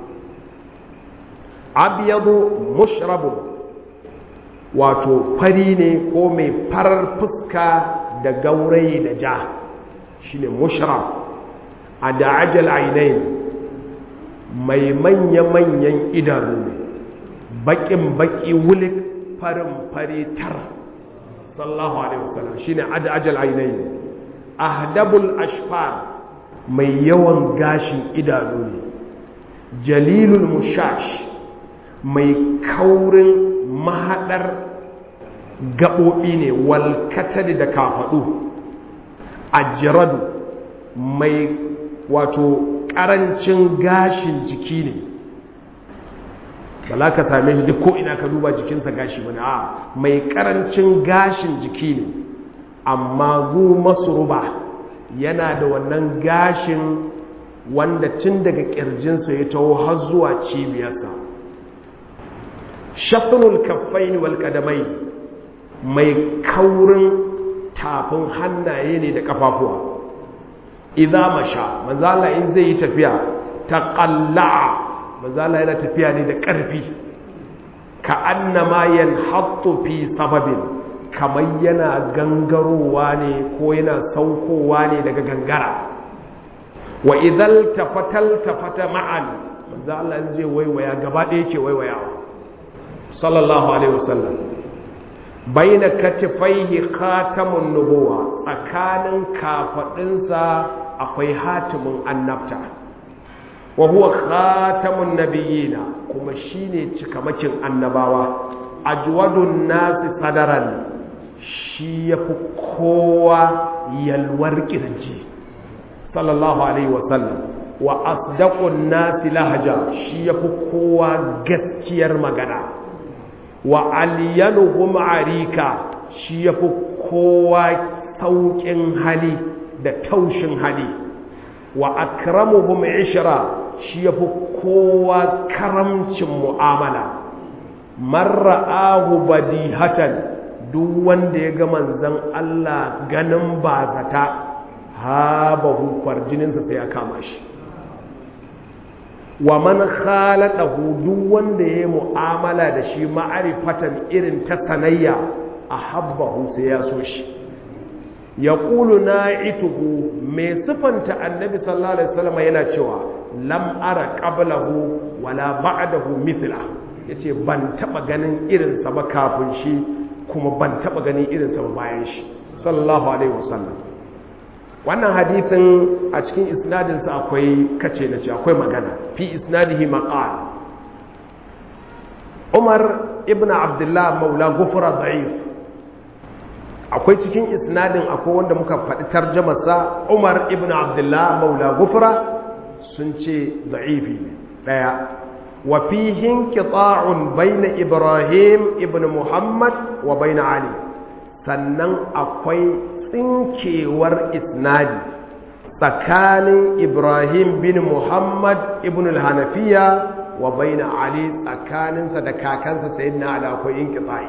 abiyadu mushrabu wato fari ne ko mai farar fuska da gaurayi da ja shine mushrab a da ajal ainihin mai manya-manyan idanu ne bakin baki wulik farin fari tar sallallahu alaihi wasallam shine ajal ainihi ahdabul ashfar mai yawan gashin idanu ne jalilul mushash mai kaurin mahadar gaɓoɓi ne walkatari da kafaɗu ajiradu mai wato ƙarancin gashin jiki ne ba za ka same shi duk ko ina ka duba jikinsa gashi bane a mai ƙarancin gashin jiki ne amma zu masruba yana da wannan gashin wanda tun daga ƙirjinsa ya taho har zuwa cibiyarsa shatunul kaffaini wal qadamai mai kaurin tafin hannaye ne da kafafuwa idza masha manzala in zai yi tafiya taqalla manzala yana tafiya ne da ƙarfi ka annama yanhattu fi sababin kamar yana gangarowa ne ko yana saukowa ne daga gangara wa idhal tafatal tafata ma'an manzala in zai waiwaya gaba ɗaya ke waiwayawa sallallahu alaihi wasallam baina katifaihi khatamun nubuwa tsakanin kafadinsa akwai hatimin annabta wa huwa khatamun nabiyina kuma shine cikamakin annabawa ajwadun nasi sadaran shi yafi kowa yalwar kirji sallallahu alaihi wasallam wa asdaqun nasi lahaja shi yafi kowa gaskiyar magana wa aliyanuhum arika shi yafi kowa saukin hali da taushin hali wa akramuhum ishra shi yafi kowa karamcin mu'amala marra'ahu badihatan duk wanda ya ga manzon Allah ganin bazata habahu kwarjininsa sai ya kama shi wa man khalaqahu duk wanda yayi mu'amala da shi ma'arifatan irin ta sanayya ahabbahu sai ya so shi yaqulu na'ituhu mai sifanta annabi sallallahu alaihi wasallam yana cewa lam ara qablahu wala ba'dahu mithla yace ban taba ganin irin sa ba kafin shi kuma ban taba ganin irin sa ba bayan shi sallallahu alaihi wasallam wannan hadithin a cikin isnadinsa akwai kace na ce akwai magana fi isnadihi maqal Umar ibn Abdullah maula gufra da'if akwai cikin isnadin akwai wanda muka faɗi tarjamarsa Umar ibn Abdullah maula gufra sun ce da'ifi daya wa fihi inqita'un bayna Ibrahim ibn Muhammad wa bayna Ali sannan akwai tsinkewar isnadi tsakanin ibrahim bin muhammad ibn al-hanafiya wa baina ali tsakaninsa da kakansa sayyidina ali akwai inqita'i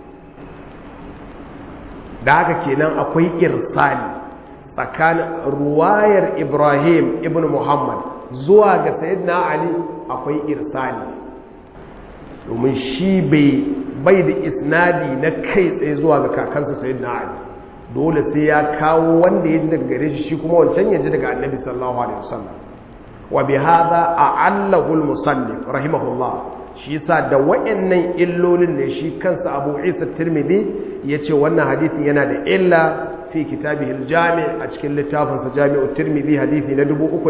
da haka kenan akwai irsali tsakanin ruwayar ibrahim ibn muhammad zuwa ga sayyidina ali akwai irsali domin shi bai da isnadi na kai tsaye zuwa ga kakansa sayyidina ali dole sai ya kawo wanda ya ji daga gare shi shi kuma wancan ya ji daga annabi sallallahu alaihi wasallam wa bi hadha a'allahu al-musannif rahimahullah shi yasa da wayannan illolin ne shi kansa Abu Isa Tirmidhi yace wannan hadisin yana da illa fi kitabihi al-jami' a cikin littafin sa Jami'u Tirmidhi hadisi na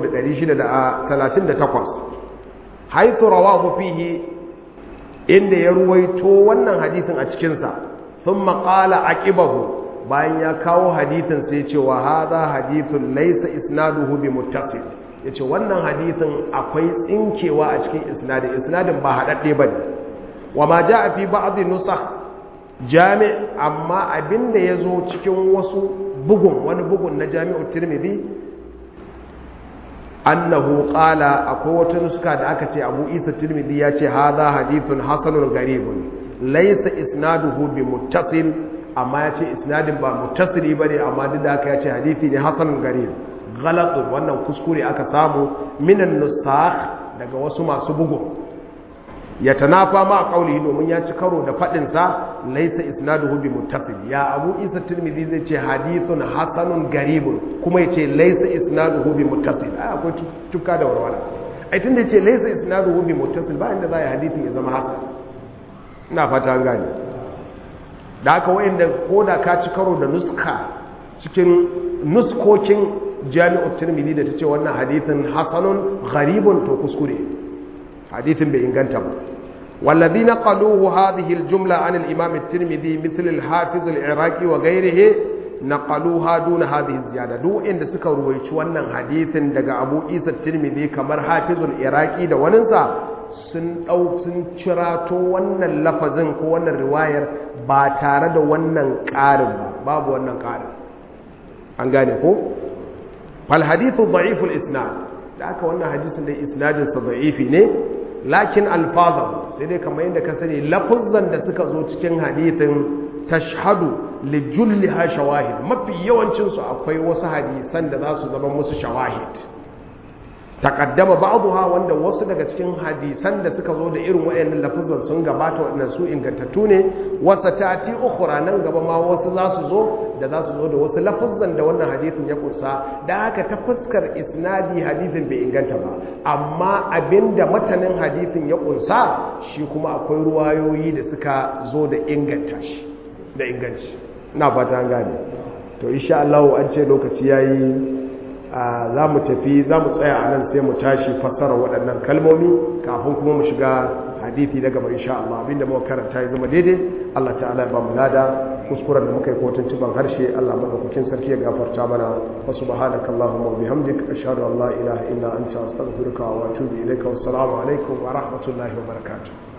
3638 haythu rawahu fihi inda ya ruwaito wannan hadisin a cikin sa thumma qala aqibahu bayan ya kawo hadithin sai cewa haza hadithun laisa isnaduhu bi muttasil yace wannan hadithin akwai tsinkewa a cikin isnadin isnadin ba hadadde bane wa ma jaa fi ba'd nusakh jami' amma abinda yazo cikin wasu bugun wani bugun na jami'u tirmidhi annahu qala akwai wata nuska da aka ce abu isa tirmidhi ya ce haza hadithun hasanun garibun laisa isnaduhu bi muttasil amma ya ce isnadin ba mutasiri ba ne amma duk da aka ya ce hadithi ne hasanun gari galatun wannan kuskure aka samu minan nusakh daga wasu masu bugu ya tanafa ma kaulihi domin ya ci karo da faɗinsa laisa isnaduhu bi muttasil ya abu isa tirmidhi zai ce hadithun hasanun garibun kuma ya ce laisa isnaduhu bi muttasil ai akwai tuka da warwara ai tunda ya ce laisa isnaduhu bi muttasil ba inda za a yi hadithin ya zama haka ina fata an gane da aka wayanda ko da ka ci karo da nuska cikin nuskokin jami'ar tirmidhi da ta ce wannan hadithin hasanun gharibun to kuskure hadithin bai inganta ba والذين قالوه هذه الجملة عن الإمام الترمذي مثل الحافظ العراقي وغيره نقلوها دون هذه الزيادة دو إن سكا رويش وانا حديث دقى أبو إيسى الترمذي كمر حافظ العراقي دا وننسى sun ɗau sun cirato wannan lafazin ko wannan riwayar ba tare da wannan ƙarin ba babu wannan ƙarin an gane ko fal hadithu da'iful isnad da aka wannan hadisin da isnadin sa da'ifi ne lakin alfazan sai dai kamar yadda ka sani lafuzan da suka zo cikin hadithin tashhadu li julliha shawahid mafi yawancin su akwai wasu hadisan da za su zama musu shawahid taqaddama ba'dha wanda wasu daga cikin hadisan da suka zo da irin wayannan lafuzan sun gabata wadannan su ingantattu ne wasa tati ukhra nan gaba ma wasu za su zo da za su zo da wasu lafuzan da wannan hadisin ya kunsa da haka ta fuskar isnadi hadisin bai inganta ba amma abinda matanin hadisin ya kunsa shi kuma akwai ruwayoyi da suka zo da inganta shi da inganci ina fata an gane to insha Allah an ce lokaci yayi za mu tafi za mu tsaya a nan sai mu tashi fassara waɗannan kalmomi kafin kuma mu shiga hadithi daga gaba insha Allah abinda muka karanta ya zama daidai Allah ta'ala ya ba mu lada kuskuren da muka yi kotun ciban harshe Allah madaukakin sarki ya gafarta mana wa subhanaka allahumma wa bihamdik ashhadu an la ilaha illa anta astaghfiruka wa atubu ilaika wassalamu alaikum wa rahmatullahi wa barakatuh